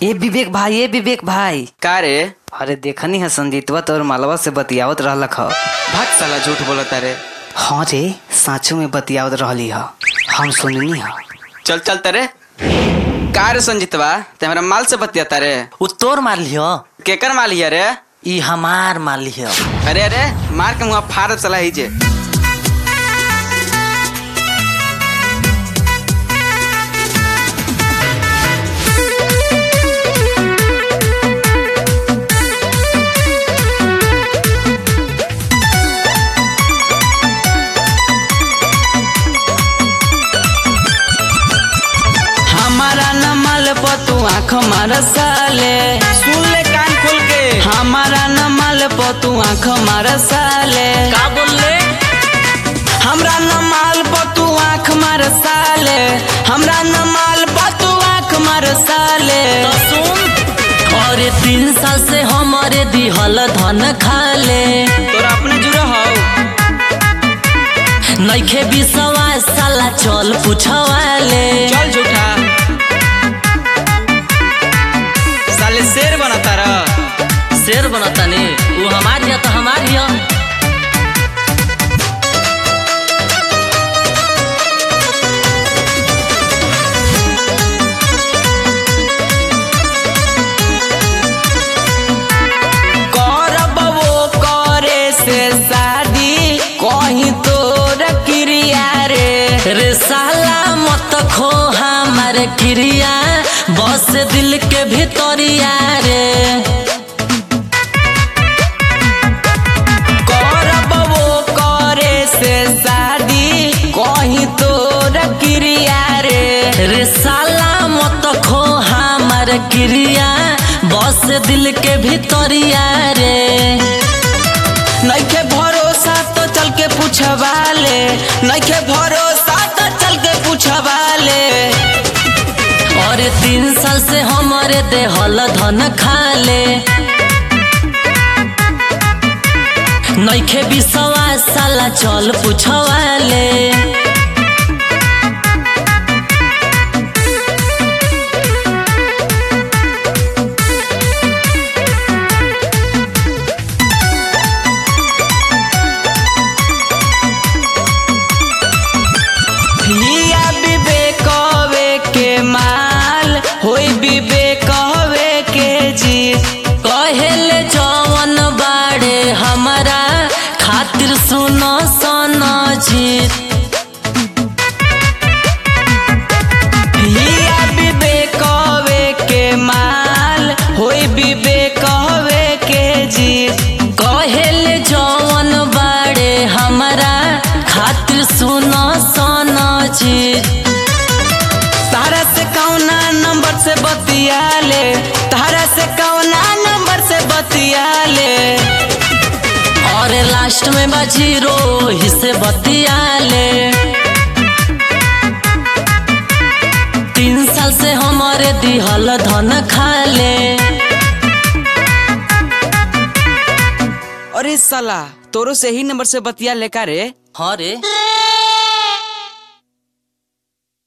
ए विवेक भाई ए विवेक भाई का रे अरे देखनी है संजीतवा तोर मालवा से बतियावत रहलक ह भाग साला झूठ बोलता रे हाँ रे साँचो में बतियावत रहली ह हम सुननी ह चल चल तरे का रे संजीतवा ते हमरा माल से बतियाता रे उ तोर मार लियो केकर माल हिया रे ई हमार मार लियो अरे अरे मार के मुँह फाड़ चला ही जे हमारा न माल पतू आँख मार साले सुन ले कान खोल के हमारा न माल पतू आँख मार साले का बोलले हमरा न माल पतू आँख मार साले हमरा न माल पतू आँख मार साले तो सुन अरे तीन साल से हमारे दिहल धन खाले तोरा अपने जुड़ा हो नइखे विश्वास साला चल पूछवाले चल झूठा साले शेर बनता रा शेर बनतानी उ हमार हिया तो हमार हिया करब वो करे से शादी कहीं तोर क्रिया रे रे साला मत खो हमार क्रिया बस दिल के भीतरिया रे करब वो करे से शादी कहीं तोर क्रिया रे रे साला मत खो हमार क्रिया बस दिल के भीतरिया रे नइखे भरोसा तो चल के पूछवा ले नइखे भरोसा तो चल के पूछवा ले और तीन साल से हमारे देहल धन खाले नइखे विश्वास साला चल पूछवाले हिया विवेकवे के माल होई विवेकवे के जीत कहेले जवन बाड़े हमारा खातिर सुनो सोनो जीत हिया विवेकवे के माल होई विवेकवे के जीत कहेले जवन बाड़े हमारा खातिर सुनो सोनो जीत तारा से कौना नंबर से बतिया ले तारा से कौना नंबर से बतिया ले और लास्ट में बजीरो हिस्से बतियाले तीन साल से हमारे दिहल धन खाले अरे साला तोरो से ही नंबर से बतिया लेका रे हाँ रे